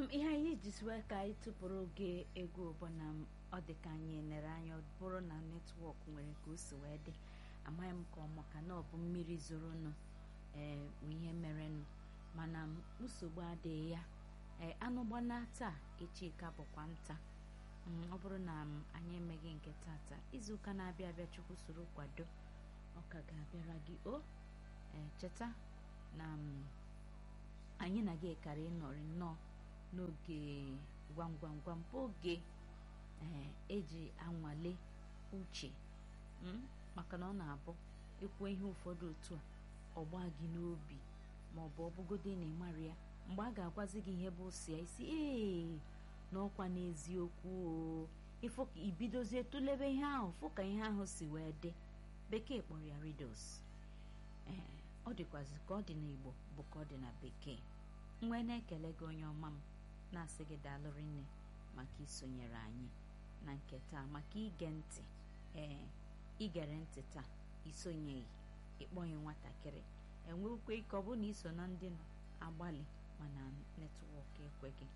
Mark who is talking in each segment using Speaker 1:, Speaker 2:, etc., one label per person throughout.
Speaker 1: ihe anyị jisiwe ka anyị tụpụrụ oge egwu bụ na ọ dị ka anyị nere anya ọ bụrụ na netwọk nwere ka o si wee dị amaghị m ka ọ maka na ọ bụ mmiri zoronụ ee ihe merenụ mana nsogbu adịghị ya ee anụ gbana taa echi ka bụkwa nta ọ bụrụ na anyị emeghị nke tata izuụka na-abịa abịa chukwu soro kwado ọ ka ga-abịara gị o ee cheta na anyị na gị ekara ịnọrị nnọọ n'oge gwam gwam gwam bụ oge ee eji anwale uche maka na ọ na-abụ ekwu ihe ụfọdụ otu a ọgba gị n'obi ma ọ bụ ọbụgodo na ịmara ya mgbe a ga-agwazi gị ihe bụ si isi ee n'ọkwa n'eziokwu o ịfụ ka ibidozie tụlebe ihe ahụ fụ ka ihe ahụ si wee dị bekee kpọrọ ya riddles ee ọ dịkwazi ka ọ dị n'igbo bụ ka ọ dị na bekee mgbe na-ekele gị onye ọma m na-asị gị daalụrị nne maka isonyere anyị na nke taa maka ige ntị ee igere ntị taa isonyeghị ịkpọghị nwatakịrị enwekwa ike ọ bụ na iso na ndị agbalị mana netwọk ekweghị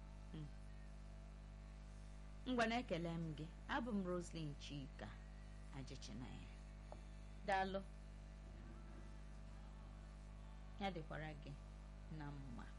Speaker 1: ngwa na-ekele m gị abụ m Roslyn Chika ajịchịnaya daalụ ya dịkwara gị na mma